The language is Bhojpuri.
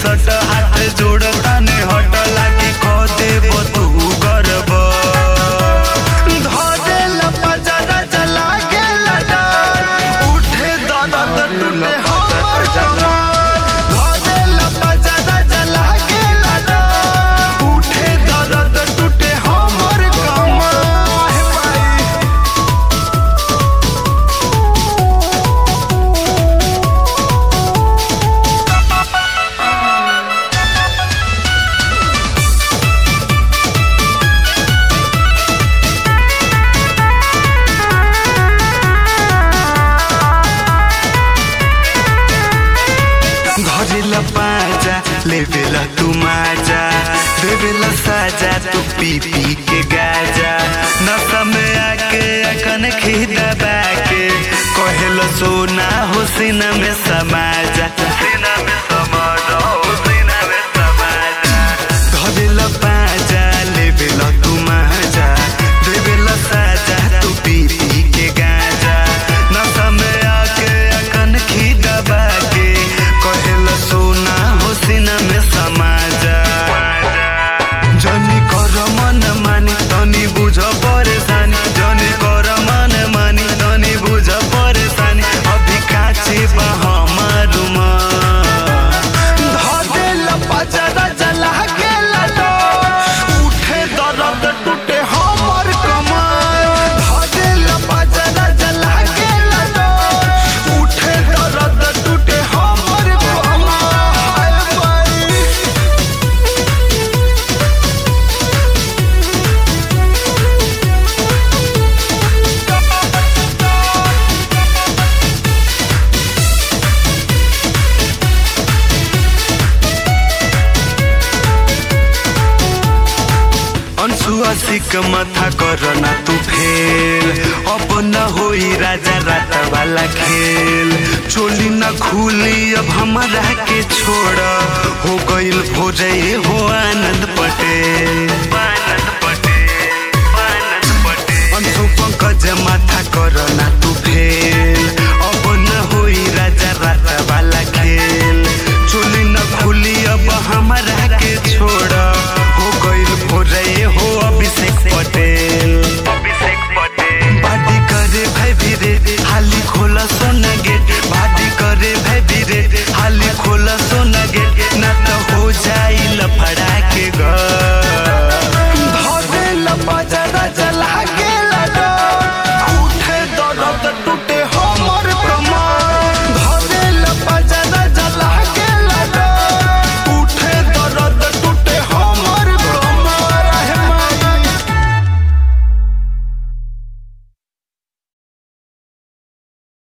सट हाथ जोड़ता ने हट लागी खो देब तू गरब धरे लपजरा चला गेला डार उठे दर्द टूटे हमर कमर धरे लपजरा चला गेला डार उठे दर्द टूटे हमर कमर हे भाई घरेला पाजा लेवेला तू माजा देवेला साजा तू पी पी के गाजा नशा में आके अकन खीदा बाके कहेला सोना हो सीना में समाजा सीना में समाजा हो सीना में समाजा घरेला पाजा लेवेला तू माजा देवेला साजा तू पी पी के गाजा नशा में आके अकन खीदा बाके कहेला सोना हो सीना में समाजा जनी कर मन मानी तनी बुझ परेशानी जनी कर मन मानी तनी बुझ परेशानी अभी काचे बा हमार धरेल पचरा जला गेला डोर उठे दर्द टूटे हमर कमर धरेल पचरा जला गेला डोर उठे दर्द टूटे हमर कमर हाय भाई अंशुआ सिक माथा करना तू फेल अब न होई राजा रात वाला खेल चोली न खुली अब हमारा के छोड़ हो गईल भोजे हो आनंद पटेल आनंद पटेल आनंद पटेल अंशु पंकज माथा करना तू फेल